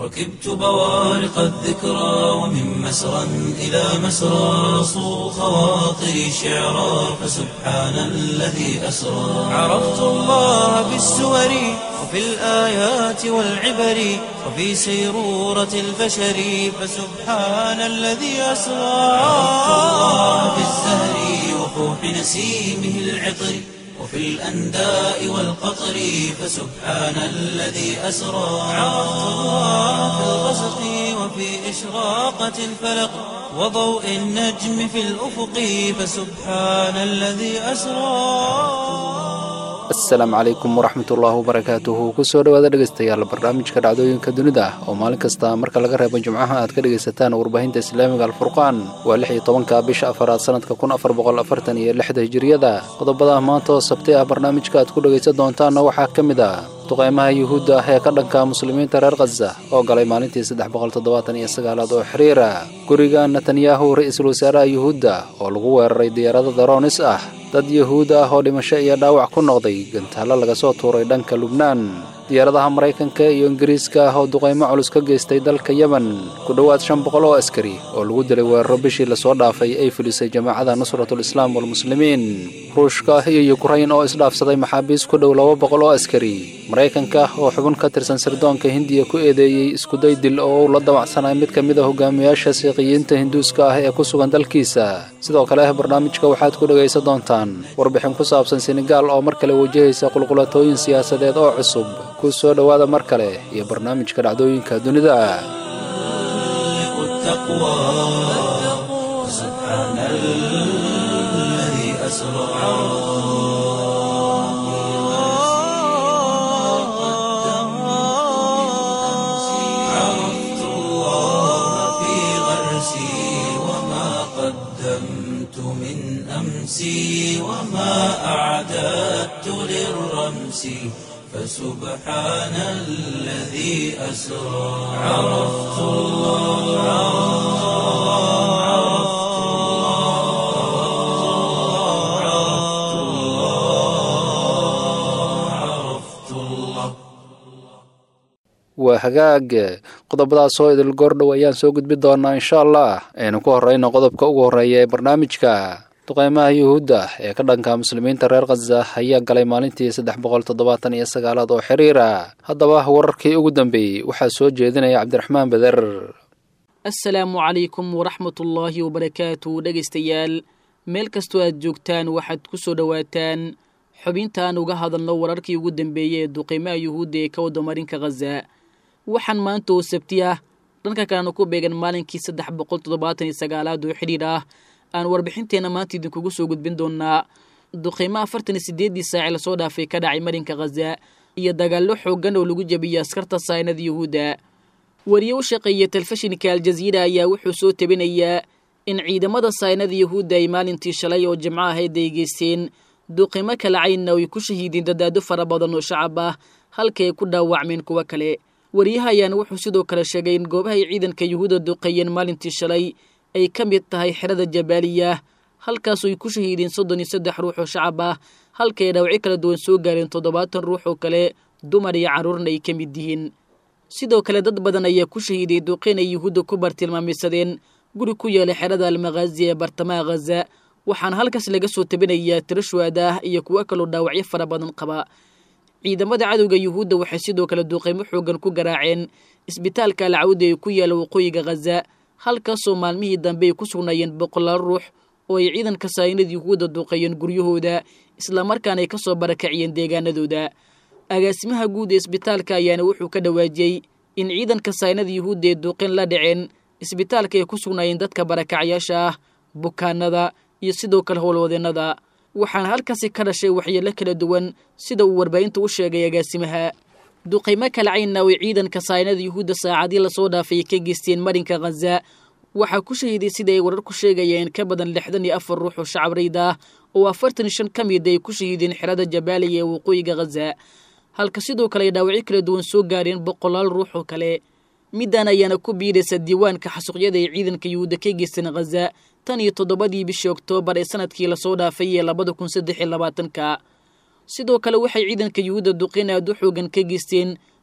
ركبت بوارق الذكرى ومن مسرى إلى مسرى صو خواطري شعرا فسبحان الذي أسرى عرفت الله بالسور وفي الآيات والعبر وفي سيرورة البشر فسبحان الذي أسرى عرفت الله بالزهر وفوح نسيمه العطر وفي الأنداء والقطر فسبحان الذي أسرى عرفت الله في الغسق وفي إشراقة الفلق وضوء النجم في الأفق فسبحان الذي أسرى asalaamu calaykum waraxmatullaahi wabarakaatuhu kusoo dhowaada dhegaystayaal barnaamijka dhacdooyinka dunida oo maalin kasta marka laga reebo jimcaha aad ka dhegaysataan warbaahinta islaamiga alfurqaan waa lix iyo tobanka bisha afaraad sanadka kun afar boqol afartan iyo lixda hijiriyada qodobada maanta oo sabti ah barnaamijka aad ku dhegaysan doontaanna waxaa ka mid ah duqeymaha yuhuudda ah ee ka dhanka muslimiinta reer khaza oo galay maalintii saddex boqol toddobaatan iyo sagaalaad oo xiriira guriga netanyahu ra-iisul wasaaraha yuhuudda oo lagu weeraray diyaarado daroonis ah dad yuhuud ah oo dhimasho iyo dhaawac ku noqday gantaallo laga soo tuuray dhanka lubnaan diyaaradaha maraykanka iyo ingiriiska ah oo duqaymo culus ka geystay dalka yemen ku dhowaad shan boqol oo askari oo lagu dilay weeraro bishii lasoo dhaafay ay fulisay jamaacada nusratul islaam walmuslimiin ruushka iyo yukrain oo isdhaafsaday maxaabiis ku dhow laba boqol oo askari maraykanka oo xubin ka tirsan sirdoonka hindiya ku eedeeyey iskuday dil oo uu la damacsanay mid ka mid a hogaamiyaasha siiqiyiinta hinduuska ah ee ku sugan dalkiisa sidoo kale barnaamijka waxaad ku dhegaysan doontaan warbixin ku saabsan senegaal oo mar kale wajahaysa qulqulatooyin siyaasadeed oo cusub ku soo dhowaada mar kale iyo barnaamijka dhacdooyinka dunida عرفت الله في غرسي وما قدمت من أمسي وما أعددت للرمس فسبحان الذي أسرى عرفت الله عرفت الله عرفت الله عرفت الله waa hagaag qodobadaas oo idil goordhow ayaan soo gudbi doonaa insha allah aynu ku horreyno qodobka ugu horreeya ee barnaamijka duqeymaha yuhuudda ee ka dhanka muslimiinta reer khaza ayaa galay maalintii saddex boqol toddobaatan iyo sagaalaad oo xiriira haddaba wararkii ugu dambeeyey waxaa soo jeedinaya cabdiraxmaan beder assalaamu calaykum waraxmatullaahi wabarakaatu dhegaystayaal meel kastoo aad joogtaan waxaad ku soo dhowaataan xubintaan uga hadalno wararkii ugu dambeeyey ee duqeymaha yuhuudda ee ka wadda marinka khaza waxaan maanta oo sabti ah dhanka kalena ku beegan maalinkii saddex boqol toddobaatan iyo sagaalaad oo xidhiidh ah aan warbixinteenna maanta idinkugu soo gudbin doonaa duqeymo afartan iyo sideeddii saaci lasoo dhaafay ka dhacay marinka khaza iyo dagaallo xooggan oo lagu jebiyey askarta saynada yuhuudda wariye u shaqeeya telefishinka aljaziira ayaa wuxuu soo tebinayaa in ciidamada saynada yuhuudda ay maalintii shalay oo jimco ahayd ay geysteen duqeymo kala caynna ay ku shahiideen dadaado fara badan oo shacab ah halka ay ku dhaawacmeen kuwo kale wariyaha ayaana wuxuu sidoo kale sheegay in goobaha ay ciidanka yuhuudda duqeeyeen maalintii shalay ay ka mid tahay xerada jabaaliya halkaasoo ay ku shahiideen soddon iyo saddex ruux oo shacab ah halka ay dhaawacyo kala duwan soo gaareen toddobaatan ruux oo kale dumar iyo carruurna ay ka mid yihiin sidoo kale dad badan ayaa ku shahiiday duqeyn ay yuhuudda ku bartilmaameysadeen guri ku yaala xerada almakhaazi ee bartamaha khaza waxaana halkaas laga soo tabinayaa tiro shuhada ah iyo kuwo kaloo dhaawacyo fara badan qaba ciidamada cadowga yuhuudda waxay sidoo kale duqeymo xoogan ku garaaceen isbitaalka alcawdi ee ku yaala waqooyiga khaza halkaasoo maalmihii dambe ay ku sugnaayeen boqolaal ruux oo ay ciidanka saayinada yuhuudda duqeeyeen guryahooda islamarkaana ay ka soo barakaciyeen deegaanadooda agaasimaha guud ee isbitaalka ayaana wuxuu ka dhawaajiyey in ciidanka saynada yuhuudda ee duuqeen la dhaceen isbitaalka ay ku sugnaayeen dadka barakacyaasha ah bukaanada iyo sidoo kale howlwadeennada waxaana halkaasi ka dhashay waxyeelo kala duwan sida uu warbaahinta u sheegay agaasimaha duqaymo kala caynna way ciidanka saynada yuhuudda saacadii lasoo dhaafay ka geysteen marinka khaza waxaa ku shahiiday sida ay warar ku sheegayeen ka badan lixdan iyo afar ruux oo shacab rayd ah oo afartan iyo shan ka mid ay ku shahiideen xerada jabaaliya ee waqooyiga khaza halka sidoo kale ay dhaawacyo kala duwan soo gaareen boqolaal ruux oo kale middan ayaana ku biiraysa diiwaanka xasuuqyada ay ciidanka yuhuudda ka geysteen khaza tan iyo toddobadii bishii oktoobar ee sanadkii lasoo dhaafay ee labada kun saddex iyo labaatanka sidoo kale waxay ciidanka yuhuudda duqeyn aad u xoogan ka geysteen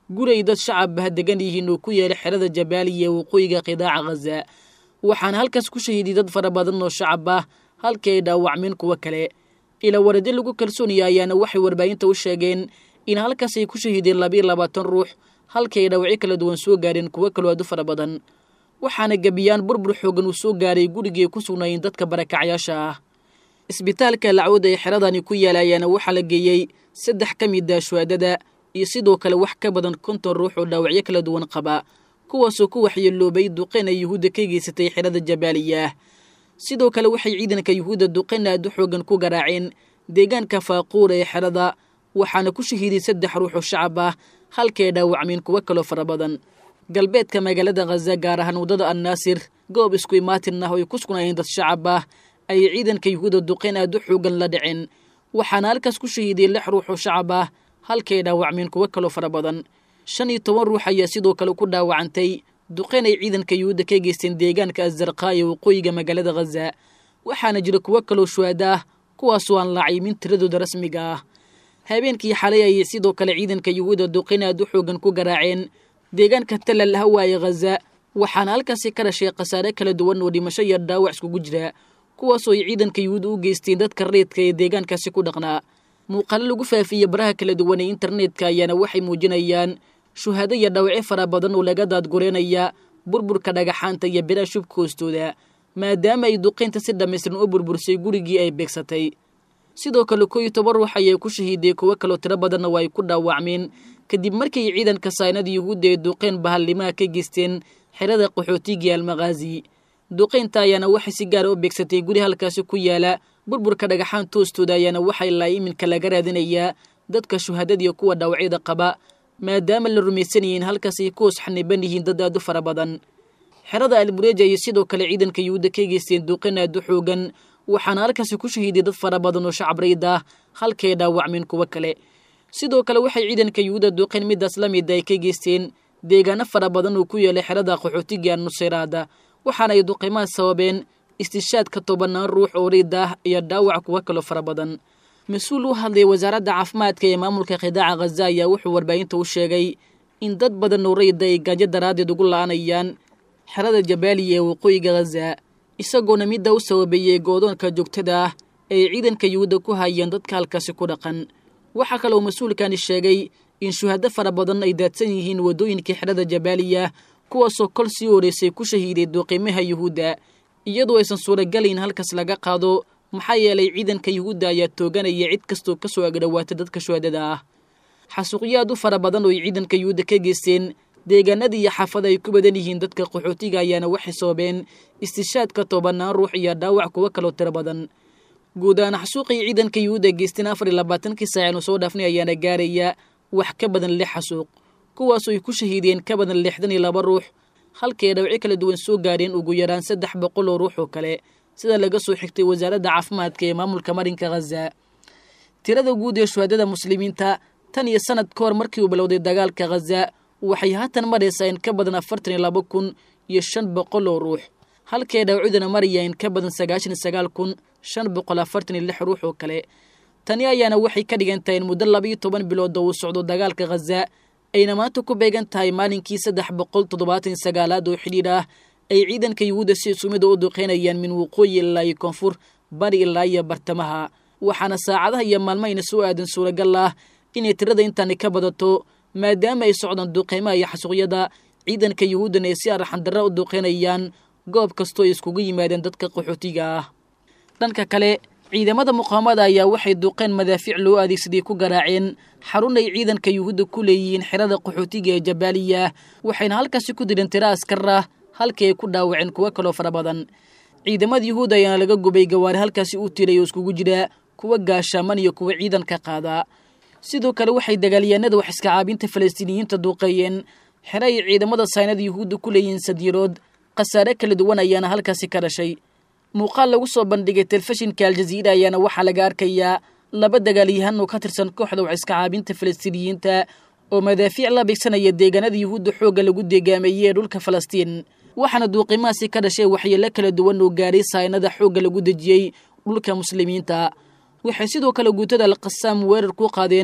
guri ay dad shacab ah degan yihiin oo ku yaala xerada jabaaliya ee waqooyiga qidaaca khaza waxaana halkaas ku shahiiday dad fara badan oo shacab ah halkii ay dhaawacmeen kuwo kale ila waradi lagu kalsoonaya ayaana waxay warbaahinta u sheegeen in halkaas ay ku shahiideen labiiyo labaatan ruux halkii ay dhaawacyo kala duwan soo gaareen kuwo kaloo aad u fara badan waxaana gebiyaan burbur xoogan uu soo gaaray gurigii ay ku sugnaayeen dadka barakacyaasha ah isbitaalka lacawda ee xeradani ku yaala ayaana waxaa la geeyey saddex ka mid ah shuhaadada iyo sidoo kale wax ka badan konton ruux oo dhaawacyo kala duwan qaba kuwaasoo ku waxyeeloobay duqeyn ay yuhuudda ka geysatay xerada jabaaliya sidoo kale waxay ciidanka yuhuudda duqeyn aad u xoogan ku garaaceen deegaanka faaquura ee xerada waxaana ku shahiiday saddex ruux oo shacab ah halkay dhaawacmeen kuwo kaloo fara badan galbeedka magaalada khaza gaar ahaan waddada annaasir goob isku imaatin ah oo ay ku sugnaayeen dad shacab ah ayay ciidanka yuhuudda duqeyn aad u xoogan la dhiceen waxaana halkaas ku shahiiday lix ruux oo shacab ah halkay dhaawacmeen kuwo kaloo fara badan shan iyo toban ruux ayaa sidoo kale ku dhaawacantay duqeyn ay ciidanka yuhuudda ka geysteen deegaanka azarqaa ee waqooyiga magaalada khaza waxaana jira kuwo kaloo shuhaada ah kuwaasoo aan laacimin tiradooda rasmiga ah habeenkii xalay ayay sidoo kale ciidanka yuhuudda duqeyn aad u xoogan ku garaaceen deegaanka talal hawaaye khaza waxaana halkaasi ka dhashay khasaare kala duwan oo dhimasho iyo dhaawac iskugu jira kuwaasoo ay ciidanka yuhuudda u geysteen dadka reedka ee deegaankaasi ku dhaqnaa muuqaalo lagu faafiyey baraha kala duwan ee internetka ayaana waxay muujinayaan shuhaado iyo dhawacyo fara badan oo laga daadgureynaya burburka dhagaxaanta iyo biraha shubka hoostooda maadaama ay duqeynta si dhammaystiran u burbursay gurigii ay beegsatay sidoo kale koo iyo toban ruux ayay ku shahiiday kuwo kaloo tiro badanna waa ay ku dhaawacmeen kadib markii ciidanka saynada yuhuudda ee duqeyn bahallimaha ka geysteen xerada qaxootigii almakhaazi duqeynta ayaana waxay si gaara u beegsatay guri halkaasi ku yaala burburka dhagaxaan toostooda ayaana waxay laa iminka laga raadinayaa dadka shuhadadiiyo kuwa dhaawacyada qaba maadaama la rumaysanayay in halkaas ay ku hoos xaniban yihiin dad aad u fara badan xerada albureeja ayay sidoo kale ciidanka yuhuudda ka geysteen duqeyn aad u xoogan waxaana halkaasi ku shahiiday dad fara badan oo shacab rayd ah halkay dhaawacmeen kuwo kale sidoo kale waxay ciidanka yuhuudda duqeyn midaas la mida ay ka geysteen deegaano fara badan oo ku yeelay xerada qaxootiga nusayraada waxaana ay duqeymaha sababeen istishaadka tobanaan ruux oo riid ah iyo dhaawac kuwo kaloo fara badan mas-uul u hadlay wasaaradda caafimaadka ee maamulka khidaaca khaza ayaa wuxuu warbaahinta u sheegay in dad badan oo rayda ay gaajo daraaddeed ugu la-anayaan xerada jabaaliya ee waqooyiga khaza isagoona midda u sababeeyey goodoonka joogtada ah ee ciidanka yuhuudda ku hayeen dadka halkaasi ku dhaqan waxaa kaloo mas-uulkani sheegay in shuhado fara badan ay daadsan yihiin waddooyinkii xerada jabaaliya kuwaasoo kol sii horeysay ku shahiiday duqiimaha yuhuudda iyadoo aysan suuragalayn halkaas laga qaado maxaa yeelay ciidanka yuhuudda ayaa tooganaya cid kastoo ka soo agdhowaata dadka shuhadada ah xasuuqyo aad u fara badan oo ay ciidanka yuhuudda ka geysteen deegaanada iyo xaafada ay ku badan yihiin dadka qaxootiga ayaana waxay sababeen istishaadka tobanaan ruux iyo dhaawac kuwo kaloo tiro badan guud ahaan xasuuqii ciidanka yuhuudda geysteen afar iyo labaatankii saacinu soo dhaafnay ayaana gaaraya wax ka badan lix xasuuq kuwaasoo ay ku shahiideen ka badan lixdan iyo laba ruux halkay dhawci kala duwan soo gaareen ugu yaraan saddex boqol oo ruux oo kale sida laga soo xigtay wasaaradda caafimaadka ee maamulka marinka khaza tirada guud ee shuhadada muslimiinta tan iyo sanad ka hor markii uu bilowday dagaalka khaza waxay haatan maraysaa in ka badan afartan iyo laba kun iyo shan boqol oo ruux halkay dhawcidana maraya in ka badan sagaashan iyo sagaal kun shan boqol afartan iyo lix ruux oo kale tani ayaana waxay ka dhigan tahay in muddo labaiyo toban bilooda uu socdo dagaalka khaza ayna maanta ku beegan tahay maalinkii saddex boqol toddobaatan iyo sagaalaad oo xidhiidh ah ay ciidanka yuhuudda si isumida u duqeynayaan min waqooyi ilaa iyo koonfur bari ilaa iyo bartamaha waxaana saacadaha iyo maalmahayna soo aadan suuragal ah inay tirada intaani ka badato maadaama ay socdaan duqeymaha iyo xasuuqyada ciidanka yuhuuddana ay si arxandarra u duqeynayaan goob kastoo ay iskugu yimaadeen dadka qaxootiga ah dhanka kale ciidamada muqaamada ayaa waxay duqeen madaafiic loo adeegsaday ku garaaceen xarun ay ciidanka yuhuudda ku leeyihiin xerada qaxootiga ee jabaaliya waxayna halkaasi ku dileen tiro askar ah halkii ay ku dhaawaceen kuwo kaloo fara badan ciidamada yuhuudda ayaana laga gubay gawaari halkaasi u tiray oo iskugu jira kuwa gaashaaman iyo kuwa ciidanka qaada sidoo kale waxay dagaalyahanada wax iska caabinta falastiiniyiinta duuqeeyeen xere ay ciidamada saynada yuhuudda ku leeyihiin sadiirood khasaare kala duwan ayaana halkaasi ka dhashay muuqaal lagu soo bandhigay telefishinka aljaziira ayaana waxaa laga arkayaa laba dagaalyahan oo ka tirsan kooxda wax iska caabinta falastiiniyiinta oo madaafiic la bigsanaya deegaanada yuhuudda xoogga lagu deegaameeyey ee dhulka falastiin waxaana duuqimahaasi ka dhashay waxyeelo kala duwan oo gaaray saynada xoogga lagu dejiyey dhulka muslimiinta waxay sidoo kale guutada alqasaam weerar ku qaadeen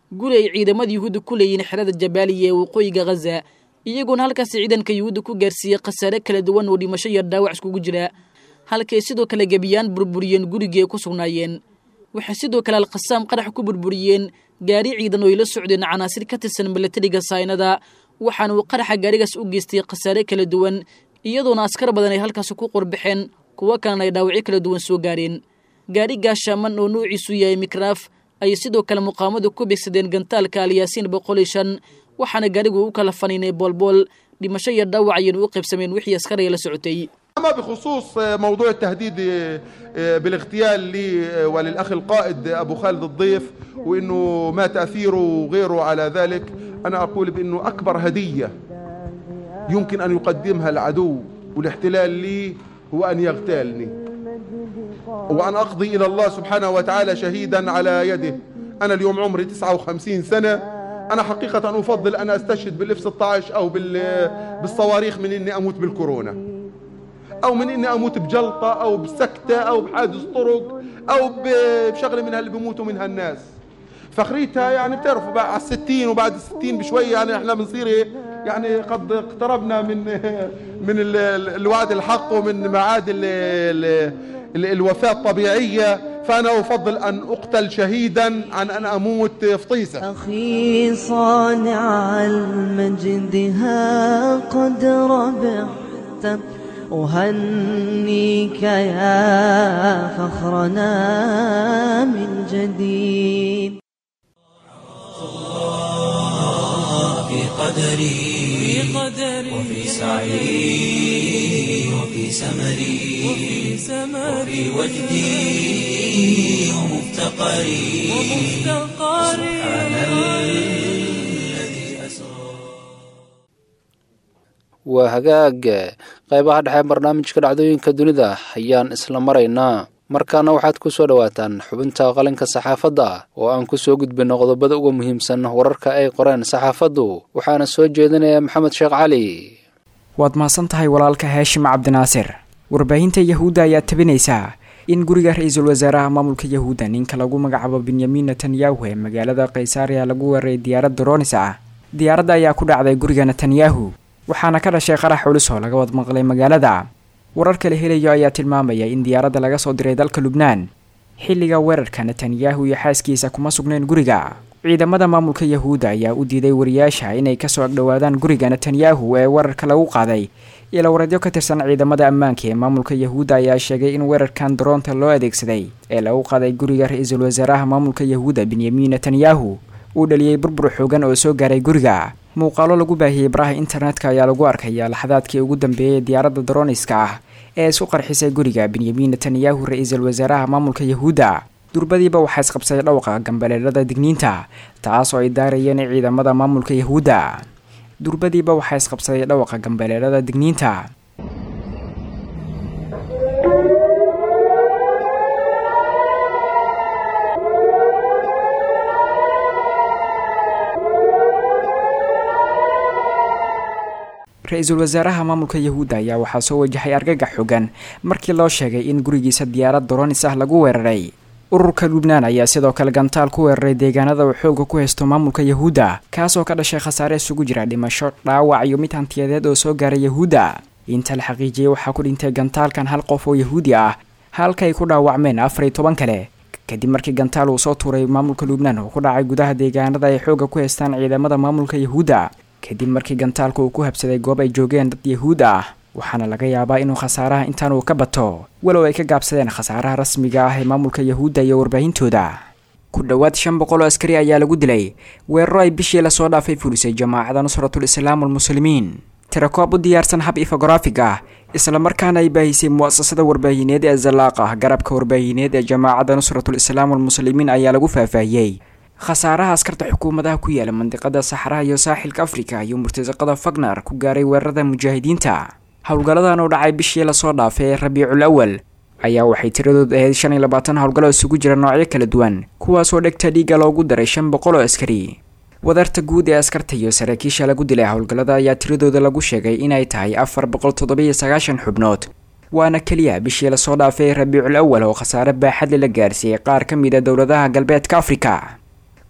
guri ay ciidamada yuhuudda ku leeyihiin xerada jabaaliya ee waqooyiga khaza iyagoona halkaasi ciidanka yuhuudda ku gaarsiiyey khasaare kala duwan oo dhimasho iyo dhaawac iskugu jira halkay sidoo kale gebiyaan burburiyeen gurigii ay ku sugnaayeen waxay sidoo kale alkhasaam qarax ku burburiyeen gaari ciidan oo ay la socdeen canaasir ka tirsan milatariga saynada waxaana uu qaraxa gaarigaas u geystay khasaare kala duwan iyadoona askar badan ay halkaasi ku qorbaxeen kuwo kalena ay dhaawacyo kala duwan soo gaareen gaari gaashaaman oo nuuciisu yahay mikraaf ayay sidoo kale muqaamadu ku bigsadeen gantaalka alyaasiin boqol iyo shan waxaana gaarigu u kala faniinay boolbool dhimasho iyo dhaawac ayaynu u qaybsameen wixii askariga la socotay أما بخصوص موضوع التهديد بالاغتيال لي وللأخ القائد أبو خالد الضيف وأنه ما تأثيره وغيره على ذلك أنا أقول بأنه أكبر هدية يمكن أن يقدمها العدو والاحتلال لي هو أن يغتالني وأن أقضي إلى الله سبحانه وتعالى شهيدا على يده أنا اليوم عمري 59 سنة أنا حقيقة أفضل أن أستشهد بالإف 16 أو بالصواريخ من إني أموت بالكورونا او من اني اموت بجلطه او بسكته او بحادث طرق او بشغله من اللي بيموتوا منها الناس فخريتها يعني بتعرفوا بقى على الستين وبعد الستين بشوية يعني احنا بنصير يعني قد اقتربنا من من الوعد الحق ومن معاد ال ال الوفاة الطبيعية فأنا أفضل أن أقتل شهيدا عن أن أموت فطيسة أخي صانع المجد ها قد ربحت أهنيك يا فخرنا من جديد في قدري وفي سعي وفي سمري وفي وجدي ومفتقري سبحان الذي أسرى waa hagaag qaybaha dhexe barnaamijka dhacdooyinka dunida ayaan isla maraynaa markaana waxaad ku soo dhowaataan xubinta qalinka saxaafadda oo aan ku soo gudbinno qodobada uga muhiimsan wararka ay qoreen saxaafaddu waxaana soo jeedinaya maxamed sheekh cali waad mahadsan tahay walaalka haashim cabdinaasir warbaahinta yahuudda ayaa tabinaysaa in guriga ra-iisul wasaaraha maamulka yahuudda ninka lagu magacaabo benyamin netanyahu ee magaalada kaysaariya lagu weeraray diyaarad dronis ah diyaaradda ayaa ku dhacday guriga netanyahu waxaana ka dhashay qarax culus oo laga wad maqlay magaalada wararka la helayo ayaa tilmaamaya in diyaaradda laga soo diray dalka lubnaan xilliga weerarka netanyahu iyo xaaskiisa kuma sugnayn guriga ciidamada maamulka yahuudda ayaa u diiday wariyaasha inay kasoo agdhowaadaan guriga netanyahu ee weerarka lagu qaaday ilawareedyo ka tirsan ciidamada ammaanka ee maamulka yahuudda ayaa sheegay in weerarkan daroonta loo adeegsaday ee lagu qaaday guriga ra-iisul wasaaraha maamulka yahuudda benyamin netanyahu uu dhaliyey burbur xoogan oo soo gaaray guriga muuqaalo lagu baahiyey baraha internetka ayaa lagu arkaya laxadaadkii ugu dambeeyay diyaaradda daroniska ah ee isku qarxisay guriga benyamin netanyahu ra-iisul wasaaraha maamulka yahuudda durbadiiba waxaa isqabsaday dhowqa gambaleelada digniinta taas oo ay daarayeen ciidamada maamulka yahuudda durbadiiba waxaa isqabsaday dhowqa gambaleelada digniinta ra-iisul wasaaraha maamulka yahuudda ayaa waxaa soo wajahay argagax xogan markii loo sheegay in gurigiisa diyaarad doronis ah lagu weeraray ururka lubnaan ayaa sidoo kale gantaal ku weeraray deegaanada uu xooga ku haysto maamulka yahuudda kaasoo ka dhashay khasaare isugu jira dhimasho dhaawac iyo mid hantiyadeed oo soo gaaray yahuudda inta la xaqiijiyey waxaa ku dhintay gantaalkan hal qof oo yahuudi ah halka ay ku dhaawacmeen afar iyo toban kale kadib markii gantaal uu soo tuuray maamulka lubnaan oo ku dhacay gudaha deegaanada ay xooga ku haystaan ciidamada maamulka yahuudda kadib markii gantaalka uu ku habsaday goob ay joogeen dad yahuud ah waxaana laga yaabaa inuu khasaaraha intaan uu ka bato walow ay ka gaabsadeen khasaaraha rasmiga ah ee maamulka yahuudda iyo warbaahintooda ku dhowaad shan boqol oo askari ayaa lagu dilay weeraro ay bishii lasoo dhaafay fulisay jamaacada nusratul islaam walmuslimiin tirakoob u diyaarsan hab ifografig ah islamarkaana ay baahisay mu'asasada warbaahineed ee zalaaq ah garabka warbaahineed ee jamaacadda nusratul islaam walmuslimiin ayaa lagu faahfaahiyey khasaaraha askarta xukuumadaha ku yaala mandiqada saxaraha iyo saaxilka afrika iyo murtasaqada fagnar ku gaaray weerarada mujaahidiinta howlgalladan oo dhacay bishii lasoo dhaafay ee rabiicul awal ayaa waxay tiradood ahayd shan iyo labaatan howlgallo isugu jira noocyo kala duwan kuwaasoo dhegta dhiiga loogu daray shan boqol oo askari wadarta guud ee askarta iyo saraakiisha lagu dilay howlgallada ayaa tiradooda lagu sheegay inay tahay afar boqol toddobiyo sagaashan xubnood waana keliya bishii lasoo dhaafay rabiicul awal oo khasaare baaxadle la gaarsiiyey qaar ka mid a dowladaha galbeedka afrika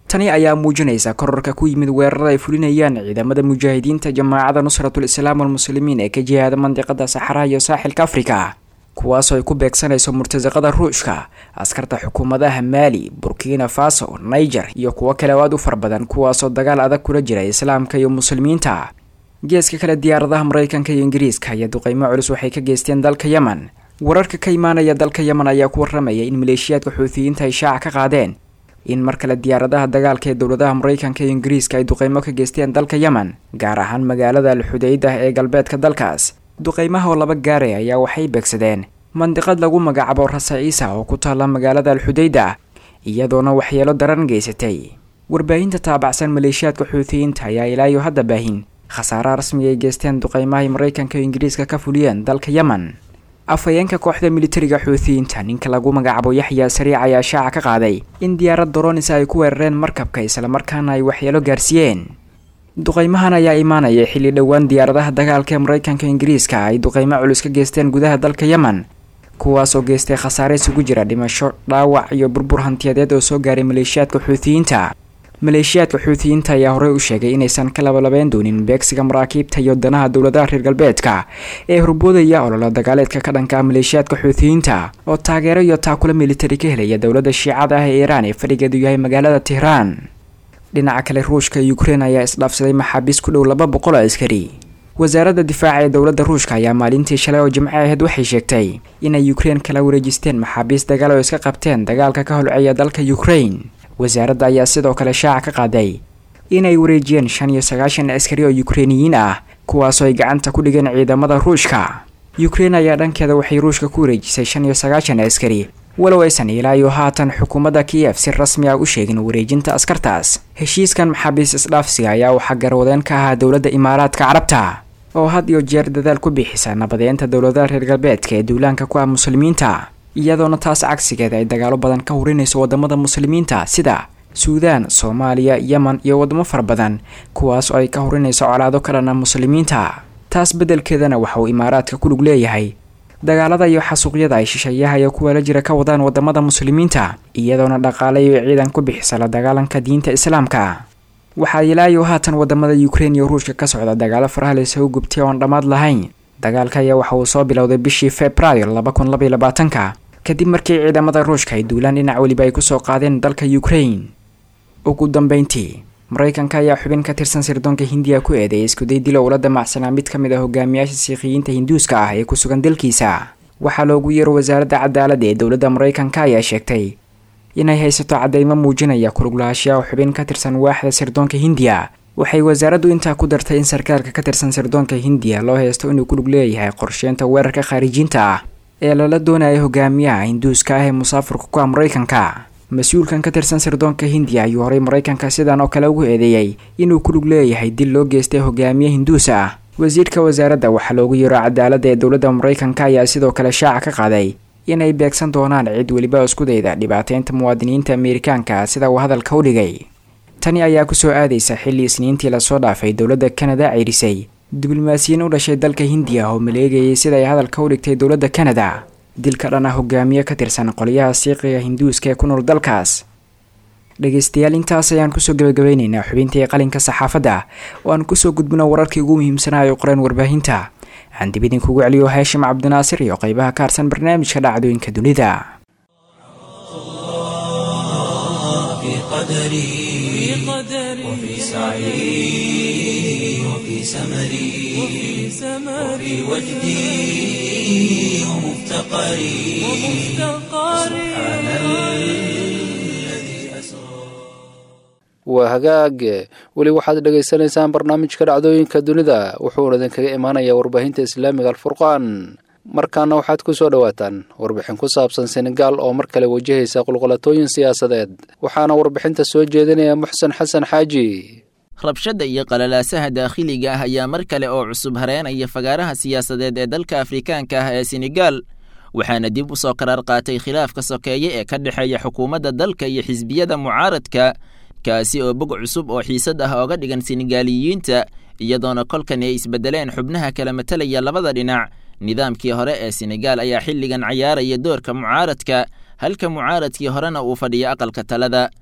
tani ayaa muujinaysa korarka ku yimid weerarada ay fulinayaan ciidamada mujaahidiinta jamaacada nusratul islaam walmuslimiin ee ka jihaada mandiqada saxaraha iyo saaxilka afrika kuwaasoo ay ku beegsanayso murtasaqada ruushka askarta xukuumadaha maali burkina faso niger iyo kuwo kale oo aad u far badan kuwaasoo dagaal adag kula jira islaamka iyo muslimiinta geeska kale diyaaradaha maraykanka iyo ingiriiska ayaa duqeymo culus waxay ka geysteen dalka yemen wararka ka imaanaya dalka yemen ayaa ku waramaya in maleeshiyaadka xuutiyiinta ay shaaca ka qaadeen in mar kale diyaaradaha dagaalka ee dowladaha maraykanka iyo ingiriiska ay duqeymo ka geysteen dalka yemen gaar ahaan magaalada alxudaydah ee galbeedka dalkaas duqeymaha oo laba gaare ayaa waxay beegsadeen mandiqad lagu magacaabo rasa ciisa oo ku taalla magaalada alxudayda iyadoona waxyeelo daran geysatay warbaahinta taabacsan maleeshiyaadka xuutiyiinta ayaa ilaayo hadda baahin khasaaraha rasmiga ay geysteen duqeymahay maraykanka iyo ingiriiska ka fuliyeen dalka yemen afhayeenka kooxda militariga xuutiyiinta ninka lagu magacaabo yaxya sariic ayaa shaaca ka qaaday in diyaarad doronis ay ku weerareen markabka islamarkaana ay waxyeelo gaarsiiyeen duqeymahan ayaa imaanaya xilli dhowaan diyaaradaha dagaalka ee maraykanka ingiriiska ay duqeymo culus ka geysteen gudaha dalka yemen kuwaas oo geystay khasaare isugu jira dhimasho dhaawac iyo burbur hantiyadeed oo soo gaaray maleeshiyaadka xuutiyiinta maleeshiyaadka xuutiyiinta ayaa horey u sheegay inaysan ka labalabeyn doonin beegsiga maraakiibta iyo danaha dowladaha reer galbeedka ee horboodaya ololo dagaaleedka ka dhanka maleeshiyaadka xuutiyiinta oo taageero iyo taakula militari ka helaya dowladda shiicada ah ee iiraan ee fadhigeedu yahay magaalada tehraan dhinaca kale ruushka iyo ukrein ayaa isdhaafsaday maxaabiis ku dhow laba boqol oo askari wasaaradda difaaca ee dowladda ruushka ayaa maalintii shalay oo jimco ahayd waxay sheegtay inay ukrein kala wareejisteen maxaabiis dagaal oo iska qabteen dagaalka ka holceeya dalka ukrein wasaaradda ayaa sidoo kale shaaca ka qaaday inay wareejiyeen shan iyo sagaashan askari oo ukreiniyiin ah kuwaasoo ay gacanta ku dhigeen ciidamada ruushka ukrein ayaa dhankeeda waxay ruushka ku wareejisay shan iyo sagaashan askari walow aysan ilaa iyo haatan xukuumadda kiyef si rasmi ah u sheegin wareejinta askartaas heshiiskan maxaabiis isdhaafsiga ayaa waxaa garwadeen ka ahaa dowladda imaaraadka carabta oo had iyo jeer dadaal ku bixisa nabadeynta dowladaha reer galbeedka ee duulaanka ku ah muslimiinta iyadoona taas cagsigeeda ay dagaalo badan ka hurinayso wadamada muslimiinta sida suudaan soomaaliya yemen iyo wadamo fara badan kuwaas oo ay ka hurinayso colaado ka dhana muslimiinta taas beddelkeedana waxa uu imaaraadka ku lug leeyahay dagaalada iyo xasuuqyada ay shisheeyaha iyo kuwa la jira ka wadaan wadamada muslimiinta iyadoona dhaqaale iyo ciidan ku bixisa la dagaalanka diinta islaamka waxaa ilaayo haatan wadamada ukrein iyo ruushka ka socda dagaalo faraha laysagu gubtay oon dhammaad lahayn dagaalka ayaa waxa uu soo bilowday bishii februaayo laba kun labaiyo labaatanka kadib markii ciidamada ruushka ay duulaan dhinac weliba ay kusoo qaadeen dalka ukrein ugu dambeyntii maraykanka ayaa xubin ka tirsan sirdoonka hindiya ku eedeeyay iskuday dilo ula damacsanaa mid ka mid ah hogaamiyaasha siikiyiinta hinduuska ah ee ku sugan dalkiisa waxaa loogu yeero wasaaradda cadaaladda ee dowladda maraykanka ayaa sheegtay inay haysato cadeymo muujinaya kuluglahashiyaa xubin ka tirsan waaxda sirdoonka hindiya waxay wasaaraddu intaa ku dartay in sarkaalka ka tirsan sirdoonka hindiya loo haysto inuu ku lug leeyahay qorsheynta weerarka khaarijinta ah ee lala doonaya hogaamiyaha hinduuska ah ee musaafirka ku ah maraykanka mas-uulkan ka tirsan sirdoonka hindiya ayuu horay maraykanka sidan oo kale ugu eedeeyey inuu ku lug leeyahay dil loo geystay hogaamiye hinduus ah wasiirka wasaaradda waxaa loogu yeero cadaaladda ee dowladda maraykanka ayaa sidoo kale shaaca ka qaaday inay beegsan doonaan cid weliba iskudayda dhibaateynta muwaadiniinta ameerikaanka sida uu hadalka u dhigay tani ayaa kusoo aadaysa xilli isniintii lasoo dhaafay dowladda kanada ceyrisay diblomaasiyiin u dhashay dalka hindiya oo maleegayay sida ay hadalka u dhigtay dowladda kanada dilka dhan ah hogaamiye ka tirsan qolyaha siiqiga hinduuska ee ku nool dalkaas dhegeystayaal intaas ayaan kusoo gabagabeyneynaa xubintii qalinka saxaafadda oo aan kusoo gudbino wararkii ugu muhiimsanaa ay qoreen warbaahinta aan dib idinkugu celiyo haashim cabdinaasir iyo qeybaha ka harsan barnaamijka dhacdooyinka dunida في قدري وفي سعي وفي سمري وفي وجدي ومفتقري سبحان الذي أسرى waa hagaag weli waxaad dhagaysanaysaan barnaamijka dhacdooyinka dunida wuxuuna idinkaga imaanayaa warbaahinta islaamiga alfurqaan markaana waxaad ku soo dhowaataan warbixin ku saabsan senegaal oo mar kale wajahaysa qulqulatooyin siyaasadeed waxaana warbixinta soo jeedinaya muxsen xasan xaaji rabshadda iyo qalalaasaha daakhiliga ah ayaa mar kale oo cusub hareenaya fagaaraha siyaasadeed ee dalka afrikaanka ah ee senegaal waxaana dib u soo qaraar qaatay khilaafka sokeeye ee ka dhexeeya xukuumadda dalka iyo xisbiyada mucaaradka kaasi oo bog cusub oo xiisad ah ooga dhigan senegaaliyiinta iyadoona kolkan ay isbeddeleen xubnaha kala matalaya labada dhinac nidaamkii hore ee senegaal ayaa xilligan cayaaraya doorka mucaaradka halka mucaaradkii horena uu fadhiyo aqalka talada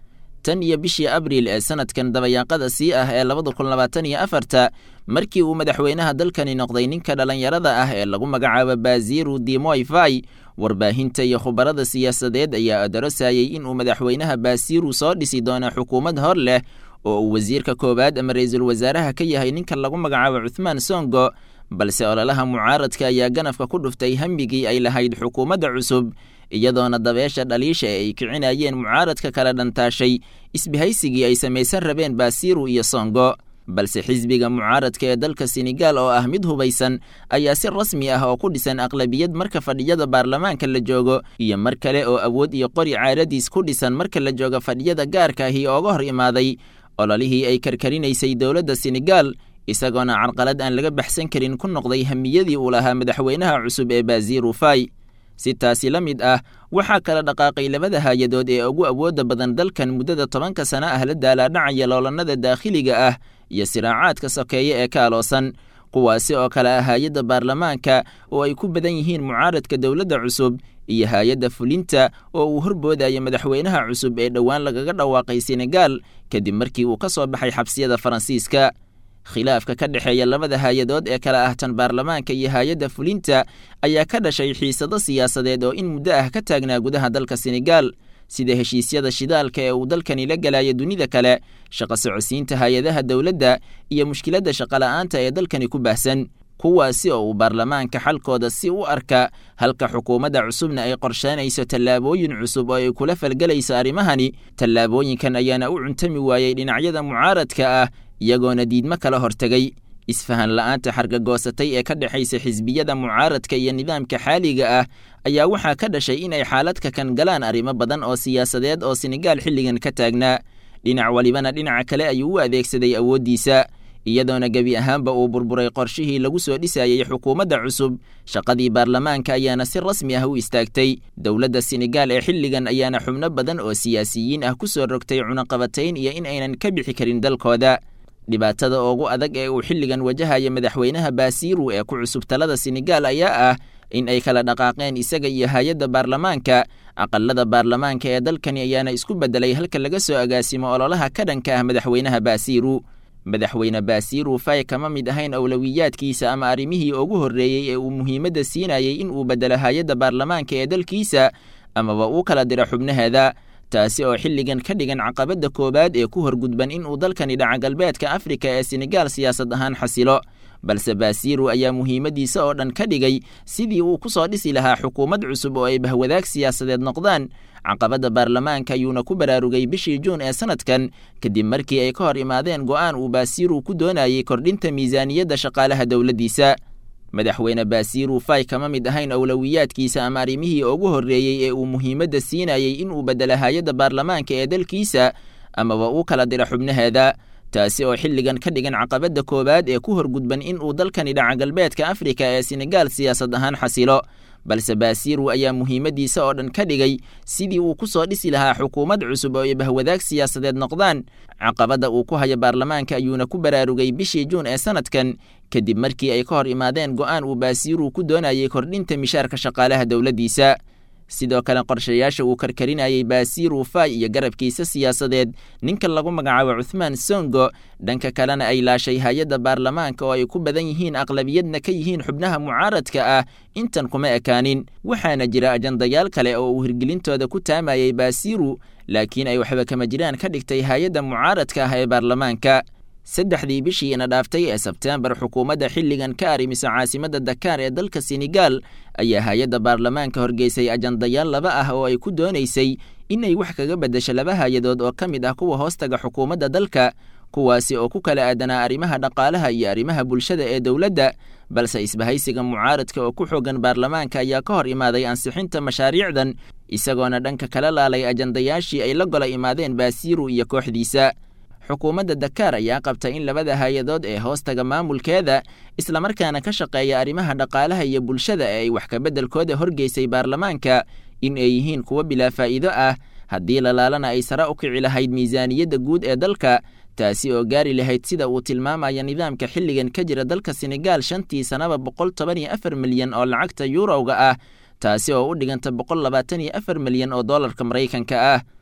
tan iyo bishii abriil ee sanadkan dabayaaqada sii ah ee labada kun labaatan iyo afarta markii uu madaxweynaha dalkani noqday ninka dhallinyarada ah ee lagu magacaabo baziru dimoyfai warbaahinta iyo khubarada siyaasadeed ayaa adarosayay inuu madaxweynaha basiru soo dhisi doono xukuumad hor leh oo uu wasiirka koowaad ama ra-iisul wasaaraha ka yahay ninka lagu magacaabo cuthmaan songo balse ololaha mucaaradka ayaa ganafka ku dhuftay hambigii ay lahayd xukuumadda cusub iyadoona dabeesha dhaliisha ee ay kicinayeen mucaaradka kala dhantaashay isbahaysigii ay samaysan rabeen basiru iyo songo balse xisbiga mucaaradka ee dalka senegal oo ah mid hubaysan ayaa si rasmi ah oo ku dhisan aqlabiyad marka fadhiyada baarlamaanka la joogo iyo mar kale oo awood iyo qori caaradiis ku dhisan marka la joogo fadhiyada gaarka ahi ooga hor imaaday ololihii ay karkarinaysay dowladda senegal isagoona carqalad aan laga baxsan karin ku noqday hamiyadii uu lahaa madaxweynaha cusub ee baziru fai si taasi la mid ah waxaa kala dhaqaaqay labada haayadood ee ugu awoodda badan dalkan muddada tobanka sano ah la daalaadhacaya loolannada daakhiliga ah iyo siraacaadka sokeeye ee ka aloosan kuwaasi oo kale ah hay-adda baarlamaanka oo ay ku badan yihiin mucaaradka dowladda cusub iyo hay-adda fulinta oo uu horboodayo madaxweynaha cusub ee dhowaan lagaga dhawaaqay senegal kadib markii uu ka soo baxay xabsiyada faransiiska khilaafka ka dhexeeya labada hay-adood ee kale ah tan baarlamaanka iyo hay-adda fulinta ayaa ka dhashay xiisado siyaasadeed oo in muddo ah ka taagnaa gudaha dalka senegal sida heshiisyada shidaalka ee uu dalkani la galayo dunida kale shaqo socodsiinta hay-adaha dowladda iyo mushkiladda shaqola'aanta ee dalkani ku baahsan kuwaasi oo uu baarlamaanka xalkooda si u arka halka xukuumadda cusubna ay qorsheynayso tallaabooyin cusub oo ay kula falgelayso arrimahani tallaabooyinkan ayaana u cuntami waayey dhinacyada mucaaradka ah iyagoona diidmo kala hortegay isfahan la'aanta xargagoosatay ee ka dhexaysa xisbiyada mucaaradka iyo nidaamka xaaliga ah ayaa waxaa ka dhashay in ay xaaladka kan galaan arrimo badan oo siyaasadeed oo senegaal xilligan ka taagnaa dhinac walibana dhinaca kale ayuu u adeegsaday awooddiisa iyadoona gebi ahaanba uu burburay qorshihii lagu soo dhisayey xukuumadda cusub shaqadii baarlamaanka ayaana si rasmi ah u istaagtay dowladda senegaal ee xilligan ayaana xubno badan oo siyaasiyiin ah ku soo rogtay cunaqabatayn iyo in aynan ka bixi karin dalkooda dhibaatada ugu adag ee uu xilligan wajahaya madaxweynaha basiru ee ku cusub talada senegaal ayaa ah in ay kala dhaqaaqeen isaga iyo hay-adda baarlamaanka aqalada baarlamaanka ee dalkani ayaana isku beddelay halka laga soo agaasimo ololaha ka dhanka ah madaxweynaha basiru madaxweyne basiru fay kama mid ahayn awlowiyaadkiisa ama arrimihii ugu horreeyey ee uu muhiimadda siinayay in uu beddelo hay-adda baarlamaanka ee dalkiisa amaba uu kala diro xubnaheeda taasi oo xilligan ka dhigan caqabadda koowaad ee ku horgudban in uu dalkani dhaca galbeedka afrika ee senegaal siyaasad ahaan xasilo balse basiru ayaa muhiimaddiisa oo dhan ka dhigay sidii uu ku soo dhisi lahaa xukuumad cusub oo ay bahwadaag siyaasadeed noqdaan caqabadda baarlamaanka ayuuna ku baraarugay bishii juun ee sanadkan kadib markii ay ka hor imaadeen go'aan uu basiru ku doonayay kordhinta miisaaniyadda shaqaalaha dowladdiisa madaxweyne basiru fay kama mid ahayn awlowiyaadkiisa ama arrimihii ugu horreeyey ee uu muhiimadda siinayay in uu beddelo hay-adda baarlamaanka ee dalkiisa amaba uu kala diro xubnaheeda taasi oo xilligan ka dhigan caqabadda koowaad ee ku horgudban in uu dalkani dhaca galbeedka afrika ee senegaal siyaasad ahaan xasilo balse basiru ayaa muhiimaddiisa oo dhan ka dhigay sidii uu ku soo dhisi lahaa xukuumad cusub oo ay bahwadaag siyaasadeed noqdaan caqabadda uu ku hayo baarlamaanka ayuuna ku baraarugay bishii juun ee sanadkan kadib markii ay ka hor imaadeen go'aan uu basiru ku doonayay kordhinta mishaarka shaqaalaha dowladdiisa sidoo kale qorshayaasha uu karkarinayay basiru fay iyo garabkiisa siyaasadeed ninka lagu magacaabo cuthmaan songo dhanka kalena ay laashay hay-adda baarlamaanka oo ay ku badan yihiin aqlabiyadna ka yihiin xubnaha mucaaradka ah intan kuma ekaanin waxaana jira ajandayaal kale oo uu hirgelintooda ku taamayay basiru laakiin ay waxba kama jiraan ka dhigtay hay-adda mucaaradka ah ee baarlamaanka saddexdii bishii ina dhaaftay ee sebteembar xukuumadda xilligan ka arimisa caasimadda dakaar ee dalka senegaal ayaa hay-adda baarlamaanka horgeysay ajandayaal laba ah oo ay ku doonaysay inay wax kaga beddesho laba hay-adood oo ka mid ah kuwa hoostaga xukuumadda dalka kuwaasi oo ku kala aadanaa arrimaha dhaqaalaha iyo arrimaha bulshada ee dowladda balse isbahaysiga mucaaradka oo ku xoogan baarlamaanka ayaa ka hor imaaday ansixinta mashaariicdan isagoona dhanka kala laalay ajandayaashii ay la gola imaadeen basiru iyo kooxdiisa xukuumadda dakaar ayaa qabta in labada hay-adood ee hoostaga maamulkeeda islamarkaana ka shaqeeya arrimaha dhaqaalaha iyo bulshada ee ay wax kabeddelkooda horgeysay baarlamaanka in ay yihiin kuwo bilaa faa'iido ah haddii lalaalana ay sare u kici lahayd miisaaniyadda guud ee dalka taasi oo gaari lahayd sida uu tilmaamaya nidaamka xilligan ka jira dalka senegaal shantii sanaba boqol toban iyo afar milyan oo lacagta yuurowga ah taasi oo u dhiganta boqol labaatan iyo afar milyan oo dollarka maraykanka ah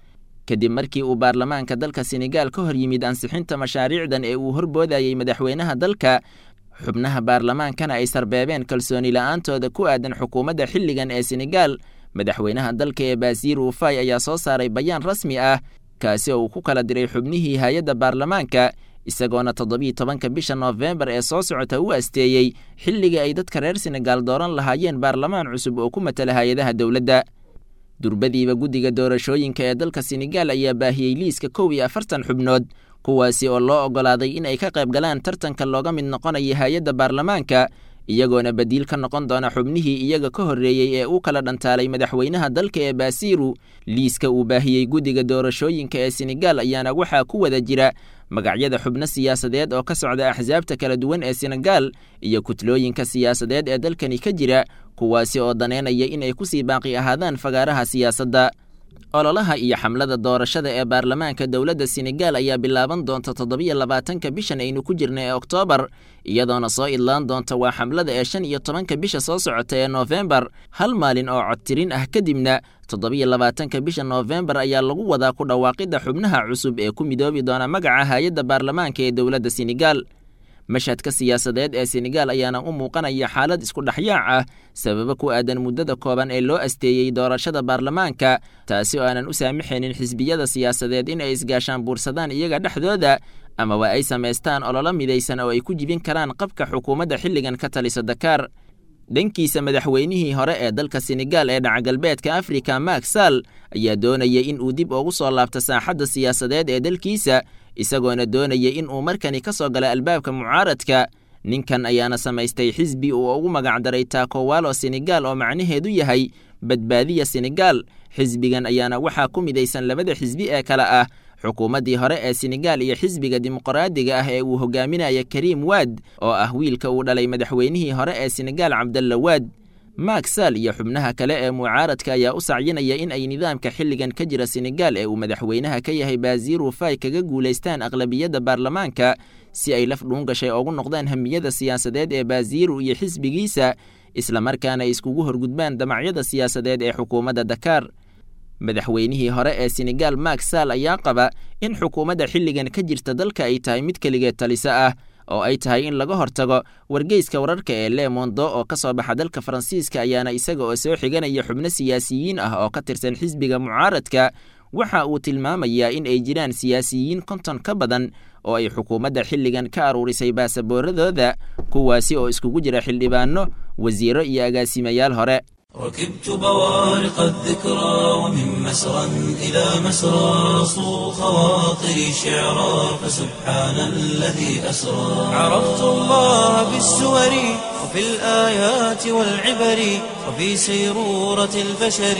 kadib markii uu baarlamaanka dalka senegaal ka hor yimid ansixinta mashaariicdan ee uu horboodayey madaxweynaha dalka xubnaha baarlamaankana ay sarbeebeen kalsooni la'aantooda ku aadan xukuumadda xilligan ee senegaal madaxweynaha dalka ee baasiir ufay ayaa soo saaray bayaan rasmi ah kaasi oo uu ku kala diray xubnihii hay-adda baarlamaanka isagoona toddobiiyo tobanka bisha noofembar ee soo socota u asteeyey xilliga ay dadka reer senegaal dooran lahaayeen baarlamaan cusub oo ku matala hay-adaha dowladda durbadiiba guddiga doorashooyinka ee dalka senegaal ayaa baahiyey liiska kow iyo afartan xubnood kuwaasi oo loo oggolaaday in ay ka qayb galaan tartanka looga mid noqonaya hay-adda baarlamaanka iyagoona badiil ka noqon doona xubnihii iyaga ka horreeyey ee uu kala dhantaalay madaxweynaha dalka ee baasiiru liiska uu baahiyey guddiga doorashooyinka ee senegaal ayaana waxaa ku wada jira magacyada xubno siyaasadeed oo ka socda axsaabta kala duwan ee senegaal iyo kutlooyinka siyaasadeed ee dalkani ka jira kuwaasi oo daneynaya in ay kusii baaqi ahaadaan fagaaraha siyaasadda ololaha iyo xamlada doorashada ee baarlamaanka dowladda senegaal ayaa bilaaban doonta toddobiyo labaatanka bishan aynu ku jirna ee oktoobar iyadoona soo idlaan doonta waa xamlada ee shan iyo tobanka bisha soo socota ee noofembar hal maalin oo codtirin ah kadibna toddobiyo labaatanka bisha noofembar ayaa lagu wadaa ku dhawaaqidda xubnaha cusub ee ku midoobi doona magaca hay-adda baarlamaanka ee dowladda senegaal mashhadka siyaasadeed ee senegaal ayaana u muuqanaya xaalad isku dhexyaac ah sababo ku aadan muddada kooban ee loo asteeyey doorashada baarlamaanka taasi oo aanan u saamaxaynin xisbiyada siyaasadeed in ay isgaashaan buursadaan iyaga dhexdooda amaba ay samaystaan ololo midaysan oo ay ku jibin karaan qabka xukuumadda xilligan ka talisa dakaar dhankiisa madaxweynihii hore ee dalka senegaal ee dhacagalbeedka afrika mak sall ayaa doonaya in uu dib ugu soo laabto saaxadda siyaasadeed ee dalkiisa isagoona doonaya in uu markani ka soo gala albaabka mucaaradka ninkan ayaana samaystay xisbi uu ugu magacdaray taakowalo senegaal oo macnaheedu yahay badbaadiya senegaal xisbigan ayaana waxaa ku midaysan labada xisbi ee kale ah xukuumaddii hore ee senegaal iyo xisbiga dimuqraadiga ah ee uu hogaaminaya kariim waad oo ah wiilka uu dhalay madaxweynihii hore ee senegaal cabdalla waad mak sall iyo xubnaha kale ee mucaaradka ayaa u sacyinaya in ay nidaamka xilligan ka jira senegaal ee uu madaxweynaha ka yahay baasiir ufay kaga guulaystaan aqlabiyadda baarlamaanka si ay laf dhuun gashay ugu noqdaan hamiyada siyaasadeed ee baasiiru iyo xisbigiisa islamarkaana ay iskugu horgudbaan damacyada siyaasadeed ee xukuumadda dakaar madaxweynihii hore ee senegaal mak sall ayaa qaba in xukuumadda xilligan ka jirta dalka ay tahay mid keligeed taliso ah oo ay tahay in laga hortago wargeyska wararka ee le mondo oo ka soo baxa dalka faransiiska ayaana isaga oo soo xiganaya xubno siyaasiyiin ah oo ka tirsan xisbiga mucaaradka waxa uu tilmaamayaa in ay jiraan siyaasiyiin konton ka badan oo ay xukuumadda xilligan ka aruurisay baasabooradooda kuwaasi oo iskugu jira xildhibaano wasiiro iyo agaasimayaal hore ركبت بوارق الذكرى ومن مسرى إلى مسرى صو خواطري شعرا فسبحان الذي أسرى عرفت الله بالسور وفي الآيات والعبر وفي سيرورة البشر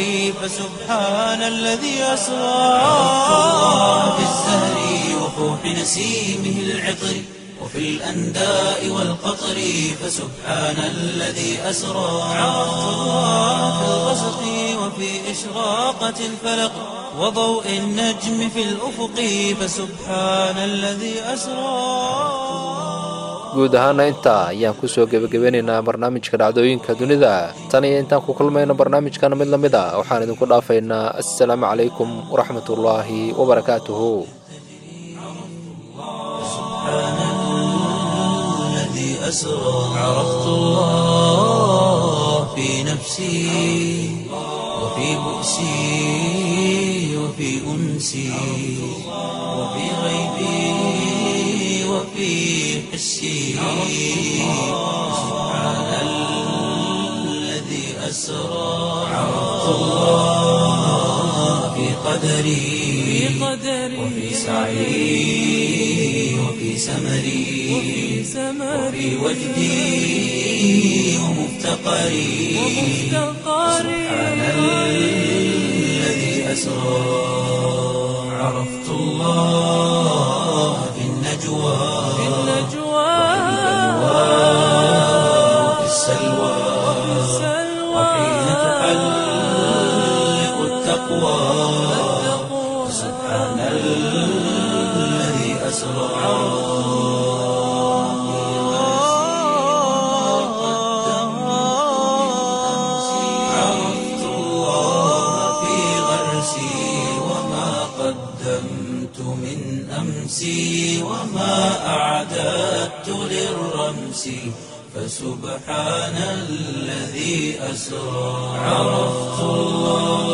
فسبحان الذي أسرى عرفت الله بالزهر وفوح نسيمه العطر وفي الأنداء والقطر فسبحان الذي أسرى عرفت الله في الغسق وفي إشراقة الفلق وضوء النجم في الأفق فسبحان الذي أسرى guud ahaana intaa ayaan kusoo gebagabeynaynaa barnaamijka dhacdooyinka dunida tan iyo intaan ku kulmayno barnaamijkan mid la mid a waxaan idinku dhaafaynaa assalaamu calaykum waraxmatullaahi wabarakaatuhu أسرى عرفت الله في نفسي وفي بؤسي وفي أنسي وفي غيبي وفي حسي سبحان الذي أسرى عرفت الله في قدري وفي سعي وفي سمري وفي وجدي ومفتقري سبحان الذي أسرى عرفت الله في النجوى وفي السلوى وحين تحلق التقوى سبحان الذي أسرى عرفت الله في غرسي وما قد نفسي وما أعددت للرمس فسبحان الذي أسرى عرفت الله